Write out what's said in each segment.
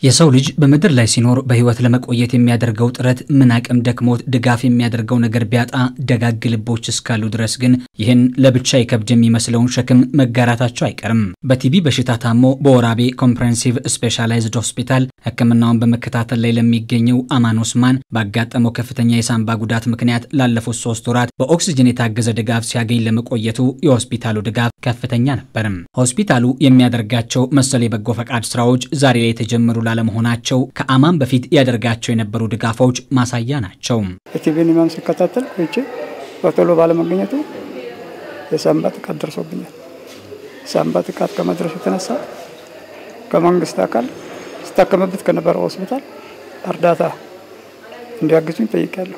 የሰው ልጅ በምድር ላይ ሲኖር በሕይወት ለመቆየት የሚያደርገው ጥረት ምን አቅም ደክሞት ድጋፍ የሚያደርገው ነገር ቢያጣ ደጋግ ልቦች እስካሉ ድረስ ግን ይህን ለብቻ ይከብድ የሚመስለውን ሸክም መጋራታቸው አይቀርም። በቲቢ በሽታ ታሞ በወራቤ ኮምፕሬሄንሲቭ ስፔሻላይዝድ ሆስፒታል ሕክምናውን በመከታተል ላይ ለሚገኘው አማን ኦስማን ባጋጠመው ከፍተኛ የሳንባ ጉዳት ምክንያት ላለፉት ሶስት ወራት በኦክስጅን የታገዘ ድጋፍ ሲያገኝ ለመቆየቱ የሆስፒታሉ ድጋፍ ከፍተኛ ነበርም። ሆስፒታሉ የሚያደርጋቸው መሰል የበጎ ፈቃድ ስራዎች ዛሬ ላይ የተጀመሩ ላለመሆናቸው ከአማን በፊት ያደርጋቸው የነበሩ ድጋፎች ማሳያ ናቸው። የቲቢን ህመም ሲከታተል ቆይቼ በቶሎ ባለመገኘቱ የሳንባ ጥቃት ደርሶብኛል። የሳንባ ጥቃት ከመድረሱ የተነሳ ከመንግስት አካል ስታከምበት ከነበረው ሆስፒታል እርዳታ እንዲያግዙኝ ጠይቄያለሁ።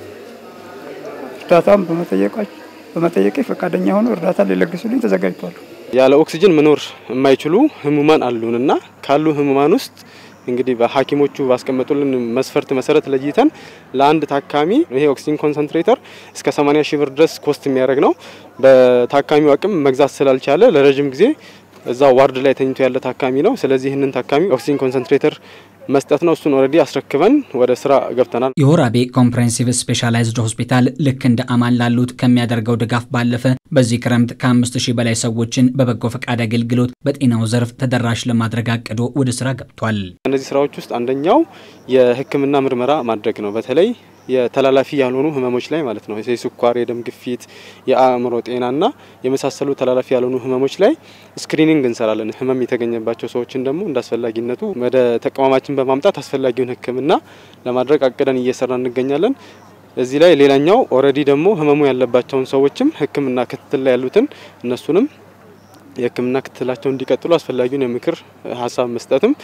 እርዳታውን በመጠየቄ ፈቃደኛ ሆኖ እርዳታ ሊለግሱልኝ ተዘጋጅቷል። ያለ ኦክሲጅን መኖር የማይችሉ ህሙማን አሉንና ካሉ ህሙማን ውስጥ እንግዲህ በሐኪሞቹ ባስቀመጡልን መስፈርት መሰረት ለይተን ለአንድ ታካሚ ይሄ ኦክሲጅን ኮንሰንትሬተር እስከ 80 ሺህ ብር ድረስ ኮስት የሚያደርግ ነው። በታካሚው አቅም መግዛት ስላልቻለ ለረጅም ጊዜ እዛ ዋርድ ላይ ተኝቶ ያለ ታካሚ ነው። ስለዚህ ይህንን ታካሚ ኦክሲጅን ኮንሰንትሬተር መስጠት ነው። እሱን ኦልሬዲ አስረክበን ወደ ስራ ገብተናል። የወራቤ ኮምፕሬሄንሲቭ ስፔሻላይዝድ ሆስፒታል ልክ እንደ አማን ላሉት ከሚያደርገው ድጋፍ ባለፈ በዚህ ክረምት ከአምስት ሺህ በላይ ሰዎችን በበጎ ፈቃድ አገልግሎት በጤናው ዘርፍ ተደራሽ ለማድረግ አቅዶ ወደ ስራ ገብቷል። እነዚህ ስራዎች ውስጥ አንደኛው የሕክምና ምርመራ ማድረግ ነው። በተለይ የተላላፊ ያልሆኑ ህመሞች ላይ ማለት ነው። የስኳር፣ የደም ግፊት፣ የአእምሮ ጤናና የመሳሰሉ ተላላፊ ያልሆኑ ህመሞች ላይ ስክሪኒንግ እንሰራለን። ህመም የተገኘባቸው ሰዎችን ደግሞ እንደ አስፈላጊነቱ ወደ ተቋማችን በማምጣት አስፈላጊውን ህክምና ለማድረግ አቅደን እየሰራ እንገኛለን። እዚህ ላይ ሌላኛው ኦልሬዲ ደግሞ ህመሙ ያለባቸውን ሰዎችም ህክምና ክትትል ላይ ያሉትን እነሱንም የህክምና ክትትላቸው እንዲቀጥሉ አስፈላጊውን የምክር ሀሳብ መስጠትም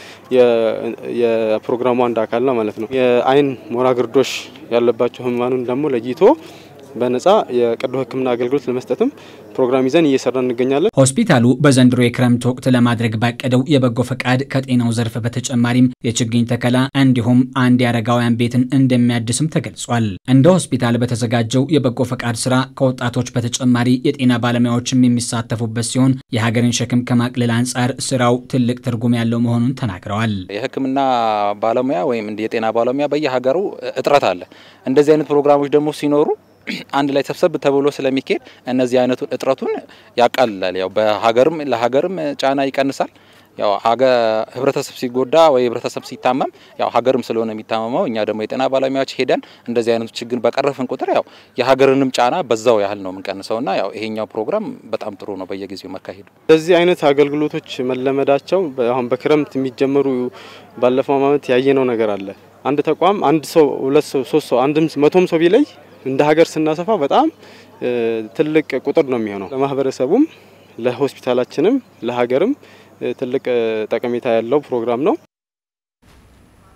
የፕሮግራሙ አንድ አካል ነው ማለት ነው። የአይን ሞራ ግርዶሽ ያለባቸው ህሙማኑን ደግሞ ለይቶ በነጻ የቀዶ ህክምና አገልግሎት ለመስጠትም ፕሮግራም ይዘን እየሰራ እንገኛለን። ሆስፒታሉ በዘንድሮ የክረምት ወቅት ለማድረግ ባቀደው የበጎ ፈቃድ ከጤናው ዘርፍ በተጨማሪም የችግኝ ተከላ እንዲሁም አንድ የአረጋውያን ቤትን እንደሚያድስም ተገልጿል። እንደ ሆስፒታል በተዘጋጀው የበጎ ፈቃድ ስራ ከወጣቶች በተጨማሪ የጤና ባለሙያዎችም የሚሳተፉበት ሲሆን የሀገርን ሸክም ከማቅለል አንጻር ስራው ትልቅ ትርጉም ያለው መሆኑን ተናግረዋል። የህክምና ባለሙያ ወይም የጤና ባለሙያ በየሀገሩ እጥረት አለ። እንደዚህ አይነት ፕሮግራሞች ደግሞ ሲኖሩ አንድ ላይ ሰብሰብ ተብሎ ስለሚካሄድ እነዚህ አይነቱን እጥረቱን ያቃልላል። ያው በሀገርም ለሀገርም ጫና ይቀንሳል። ያው ህብረተሰብ ሲጎዳ ወይ ህብረተሰብ ሲታመም ያው ሀገርም ስለሆነ የሚታመመው እኛ ደግሞ የጤና ባለሙያዎች ሄደን እንደዚህ አይነቱ ችግር በቀረፍን ቁጥር ያው የሀገርንም ጫና በዛው ያህል ነው የምንቀንሰውና ያው ይሄኛው ፕሮግራም በጣም ጥሩ ነው በየጊዜው መካሄዱ። እንደዚህ አይነት አገልግሎቶች መለመዳቸው አሁን በክረምት የሚጀመሩ ባለፈው ዓመት ያየነው ነገር አለ። አንድ ተቋም አንድ ሰው ሁለት ሰው ሶስት ሰው አንድም መቶም ሰው ቢለይ እንደ ሀገር ስናሰፋ በጣም ትልቅ ቁጥር ነው የሚሆነው። ለማህበረሰቡም ለሆስፒታላችንም ለሀገርም ትልቅ ጠቀሜታ ያለው ፕሮግራም ነው።